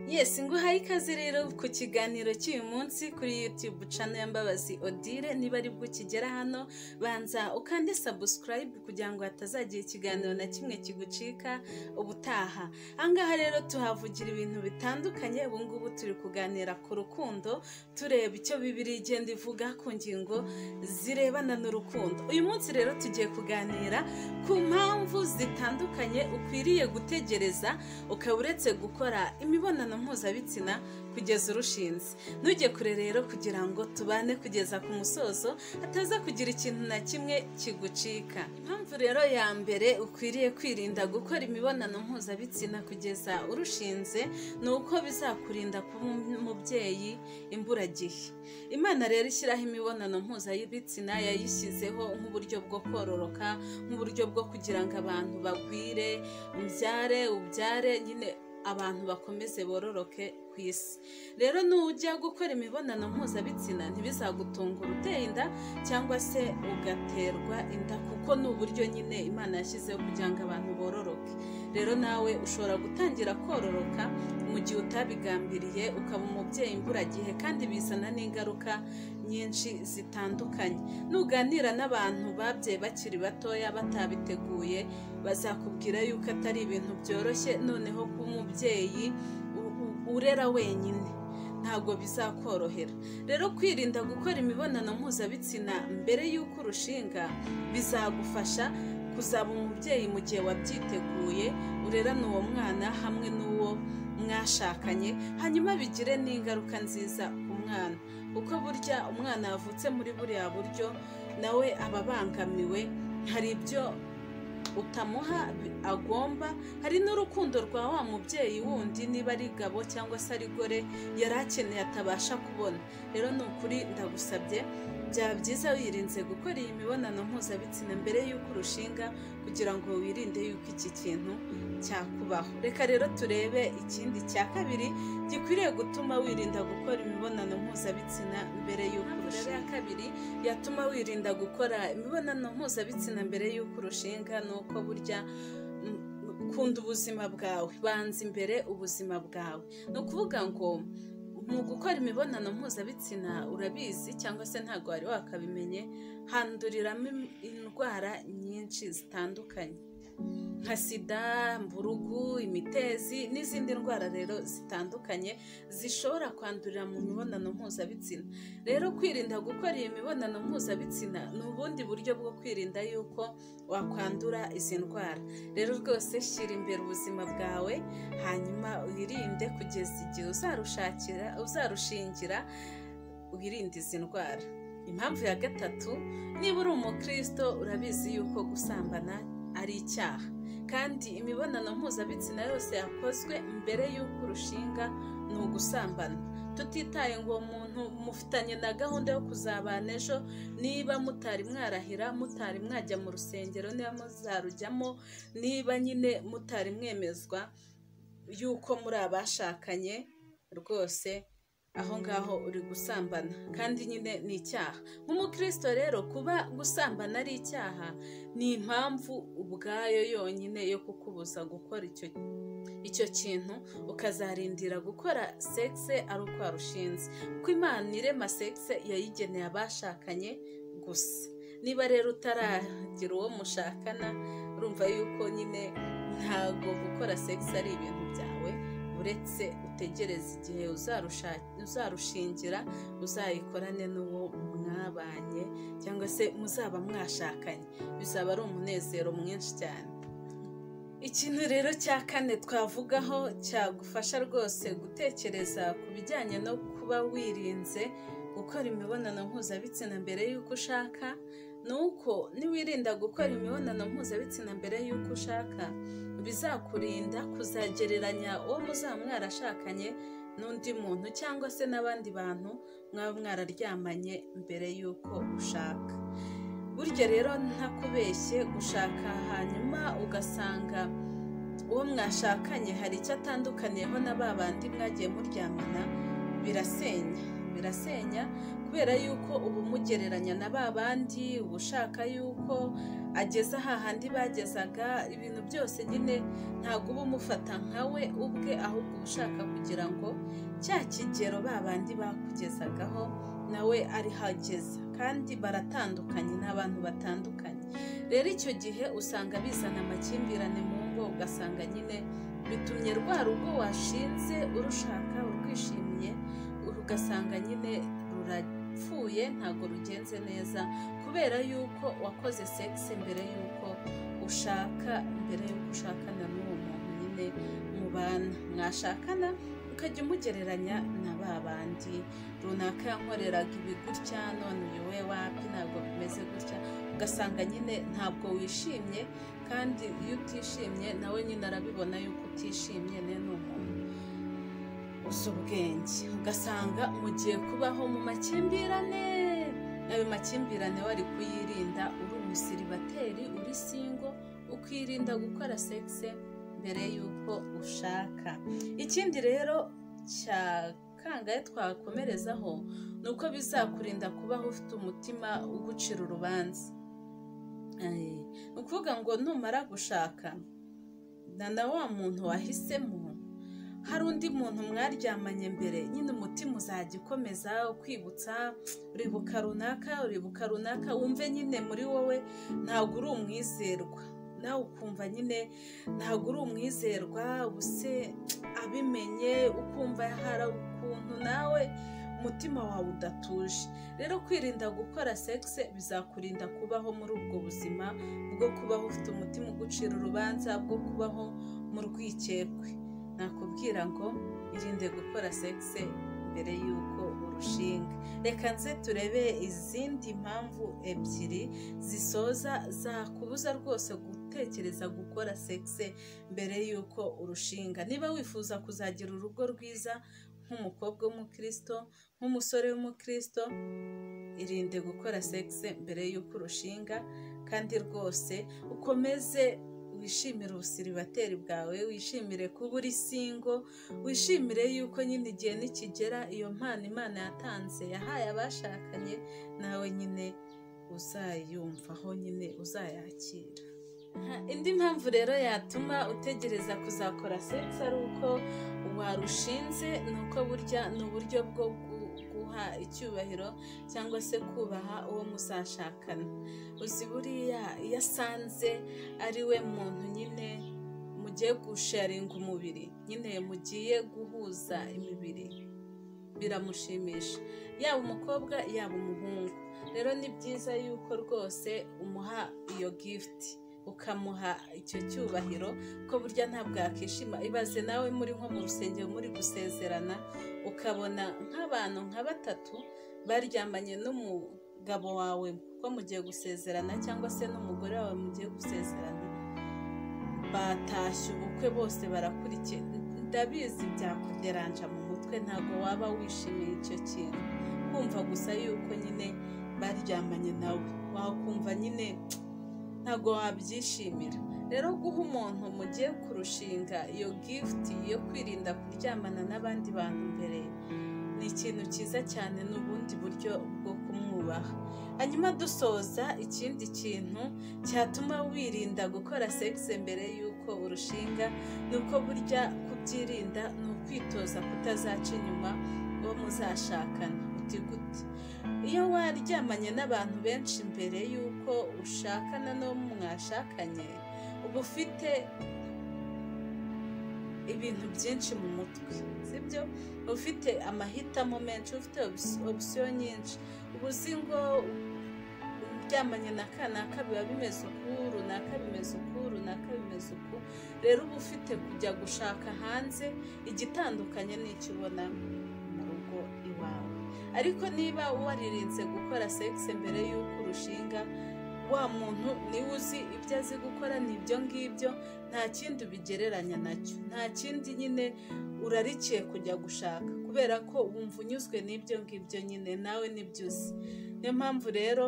yesi nguhaye ikaze rero ku kiganiro cy'uyu munsi kuri yutube cano ya mbabazi odile niba ari bwo ukigera hano banza ukande sabusikarayibu kugira ngo hatazagira ikiganiro na kimwe kigucika ubutaha ahangaha rero tuhavugira ibintu bitandukanye ubungubu turi kuganira ku rukundo tureba icyo bibiri igenda ivuga ku ngingo zirebana n'urukundo uyu munsi rero tugiye kuganira ku mpamvu zitandukanye ukwiriye gutegereza ukaba uretse gukora imibonano mpuzabitsina kugeza urushinze ntujye kure rero kugira ngo tubane kugeza ku musozo hataza kugira ikintu na kimwe kigucika impamvu rero ya mbere ukwiriye kwirinda gukora imibonano mpuzabitsina kugeza urushinze ni uko bizakurinda kuba umubyeyi imburagihe imana rero ishyiraho imibonano mpuzabitsina yayishyizeho nk'uburyo bwo kororoka nk'uburyo bwo kugira ngo abantu bagwire umbyare ubyare nyine abantu bakomeze bororoke ku isi rero nujya gukora imibonano mpuzabitsina ntibizagutunga uruteye inda cyangwa se ugaterwa inda kuko ni uburyo nyine imana yashyizeho kugira ngo abantu bororoke rero nawe ushobora gutangira kororoka mu gihe utabigambiriye ukaba umubyeyi imburagihe kandi bizana n'ingaruka nyinshi zitandukanye nuganira n'abantu babyaye bakiri batoya batabiteguye bazakubwira yuko atari ibintu byoroshye noneho kuba umubyeyi urera wenyine ntabwo bizakorohera rero kwirinda gukora imibonano mpuzabitsina mbere y'uko urushinga bizagufasha kuzaba umubyeyi mu gihe wabyiteguye urerana uwo mwana hamwe n'uwo mwashakanye hanyuma bigire n'ingaruka nziza ku mwana uko burya umwana yavutse muri buriya buryo nawe aba abangamiwe hari ibyo utamuha agomba hari n'urukundo rwa wa mubyeyi wundi niba ari gabo cyangwa se ari gore yari akeneye atabasha kubona rero ni ukuri ndagusabye byaba byiza wirinze gukora iyi mibonano mpuzabitsina mbere y'uko urushinga kugira ngo wirinde yuko iki kintu cyakubaho reka rero turebe ikindi cya kabiri gikwiriye gutuma wirinda gukora imibonano mpuzabitsina mbere y'uko urushinga ya kabiri yatuma wirinda gukora imibonano mpuzabitsina mbere y'uko urushinga ni uko burya kunda ubuzima bwawe banza imbere ubuzima bwawe ni ukuvuga ngo mu gukora imibonano mpuzabitsina urabizi cyangwa se ntabwo wari wakabimenye handuriramo indwara nyinshi zitandukanye nka sida mburugu imitezi n'izindi ndwara rero zitandukanye zishobora kwandurira mu mibonano mpuzabitsina rero kwirinda gukora iyi mibonano mpuzabitsina ni ubundi buryo bwo kwirinda yuko wakwandura izi ndwara rero rwose shyira imbere ubuzima bwawe hanyuma wirinde kugeza igihe uzarushakira uzarushingira wirinde izi ndwara impamvu ya gatatu niba uri umukristo urabizi yuko gusambana ari icyaha kandi imibonano mpuzabitsina yose yakozwe mbere y'uko urushinga ni ugusambana tutitaye ngo muntu mufitanye na gahunda yo kuzabana ejo niba mutari mwarahira mutari mwajya mu rusengero niba muzarujyamo niba nyine mutari mwemezwa y'uko muri abashakanye rwose aho ngaho uri gusambana kandi nyine ni icyaha nk'umukristo rero kuba gusambana ari icyaha ni impamvu ubwayo yonyine yo kukubuza gukora icyo icyo kintu ukazarindira gukora sekise ari uko warushinze kuko imana irema sekise yayigeneye abashakanye gusa niba rero utaragira uwo mushakana urumva yuko nyine ntabwo gukora sekise ari ibintu byawe uretse utegereze igihe uzarushingira uzayikorane n'uwo mwabanye cyangwa se muzaba mwashakanye bizaba ari umunezero mwinshi cyane ikintu rero cya kane twavugaho cyagufasha rwose gutekereza ku bijyanye no kuba wirinze gukora imibonano mpuzabitsina mbere y'uko ushaka ni uko niwirinda gukora imibonano mpuzabitsina mbere y'uko ushaka bizakurinda kuzagereranya uwo muzaba mwarashakanye n'undi muntu cyangwa se n'abandi bantu mwaba mwararyamanye mbere y'uko ushaka burya rero ntakubeshye gushaka hanyuma ugasanga uwo mwashakanye hari icyo atandukaniyeho na ba bandi mwagiye muryamana birasenya birasenya kubera yuko uba umugereranya na ba bandi uba ushaka yuko ageza hahandi bagezaga ibintu byose nyine ntabwo uba umufata nkawe ubwe ahubwo uba ushaka kugira ngo cya kigero ba bandi bakugezagaho nawe ari hageze kandi baratandukanye ni abantu batandukanye rero icyo gihe usanga bizana amakimbirane mu ngo ugasanga nyine bitumye rwa rugo washinze urushaka urwishimiye ugasanga nyine rurapfuye ntabwo rugenze neza kubera yuko wakoze sekisi mbere yuko ushaka mbere yuko ushakana n'uwo muntu nyine mubana mwashakana ukajya umugereranya na ba bandi runaka yankoreraga ibi gutya none uyu we wabye ntabwo bimeze gutya ugasanga nyine ntabwo wishimye kandi iyo utishimye nawe nyine arabibona yuko utishimye ne ni umuntu uzi ubwenge ugasanga mugiye kubaho mu makimbirane ayo makimbirane wari kuyirinda uri umusiribateri uri singo ukirinda gukora sekisi mbere y'uko ushaka ikindi rero cya kangahe twakomerezaho ni uko bizakurinda kubaho ufite umutima ugucira urubanza ni ukuvuga ngo numara gushaka na wa muntu wahisemo hari undi muntu mwaryamanye mbere nyine umutima uzajya ukomeza ukwibutsa uribuka runaka uribuka runaka wumve nyine muri wowe ntabwo uri umwizerwa nawe ukumva nyine ntabwo uri umwizerwa ubuse abimenye ukumva hari ukuntu nawe umutima wawe udatuje rero kwirinda gukora sekisi bizakurinda kubaho muri ubwo buzima bwo kubaho ufite umutima ugucira urubanza bwo kubaho mu rwikekwe nakubwira ngo irinde gukora sekisi mbere y'uko urushinga reka nze turebe izindi mpamvu ebyiri zisoza zakubuza rwose gutekereza gukora sekisi mbere y'uko urushinga niba wifuza kuzagira urugo rwiza nk'umukobwa w'umukristo nk'umusore w'umukristo irinde gukora sekisi mbere y'uko urushinga kandi rwose ukomeze wishimire ubusiribateri bwawe wishimire kuba uri singo wishimire yuko nyine igihe nikigera iyo mpano imana yatanze yahaye abashakanye nawe nyine uzayumvaho nyine uzayakira indi mpamvu rero yatuma utegereza kuzakora sekisi ari uko warushinze ni uko burya ni uburyo bwo guha icyubahiro cyangwa se kubaha uwo muzashakana uzi buriya iyo asanze ari we muntu nyine mugiye gusharinga umubiri nyine mugiye guhuza imibiri biramushimisha yaba umukobwa yaba umuhungu rero ni byiza yuko rwose umuha iyo gifuti ukamuha icyo cyubahiro ko burya ntabwo yakishima ibaze nawe muri nko mu rusengero muri gusezerana ukabona nk'abantu nka batatu baryamanye n'umugabo wawe kuko mugiye gusezerana cyangwa se n'umugore wawe mugiye gusezerana batashye ubukwe bose barakurikiye ndabizi byakuderanja mu mutwe ntabwo waba wishimiye icyo kintu kumva gusa yuko nyine baryamanye nawe wakumva nyine ntabwo wabyishimira rero guha umuntu mugiye kurushinga iyo gifuti yo kwirinda kuryamana n'abandi bantu mbere ni ikintu cyiza cyane ni ubundi buryo bwo kumwubaha hanyuma dusoza ikindi kintu cyatuma wirinda gukora sekisi mbere y'uko urushinga ni uko burya kubyirinda ni ukwitoza kutazaca inyuma uwo muzashakana uti gute iyo waryamanye n'abantu benshi mbere y'uko ushakana n'uwo mwashakanye uba ufite ibintu byinshi mu mutwe sibyo ufite amahitamo menshi ufite opisiyo nyinshi uba uzi ngo uryamanye na kanaka biba bimeze uku runaka bimeze uku runaka bimeze uku rero uba ufite kujya gushaka hanze igitandukanye n'icyo ubona mu rugo iwawe ariko niba waririnze gukora sekisi mbere y'uko urushinga wa muntu niwe uzi ibyo azi gukora ni ibyo ngibyo nta kindi ubigereranya nacyo nta kindi nyine urarikiye kujya gushaka kubera ko wumva unyuzwe n'ibyo ngibyo nyine nawe nibyo uzi niyo mpamvu rero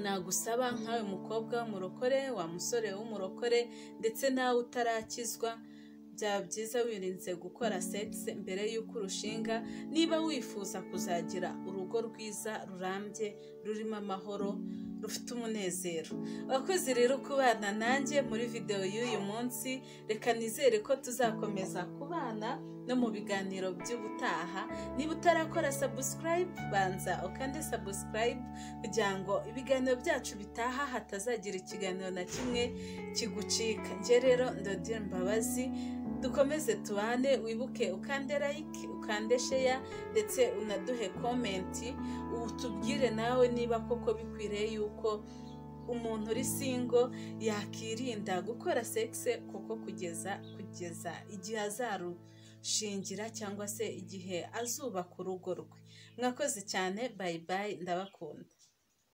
nagusaba nkawe mukobwa w'umurokore wa musore w'umurokore ndetse nawe utarakizwa byaba byiza wirinze gukora segisi mbere y'uko urushinga niba wifuza kuzagira urugo rwiza rurambye rurimo amahoro rufite umunezero abakozi rero kubana nanjye muri videwo y'uyu munsi reka nizere ko tuzakomeza kubana no mu biganiro by'ubutaha niba utarakora sabusikarayibu banza ukande sabusikarayibu kugira ngo ibiganiro byacu bitaha hatazagira ikiganiro na kimwe kigucika njye rero ndodire mbabazi dukomeze tubane wibuke ukande like ukande sheya ndetse unaduhe komenti utubwire nawe niba koko bikwiriye yuko umuntu uri singo yakirinda gukora sekise kuko kugeza kugeza igihe azarushingira cyangwa se igihe azubaka urugo rwe mwakoze cyane bayi bayi ndabakunda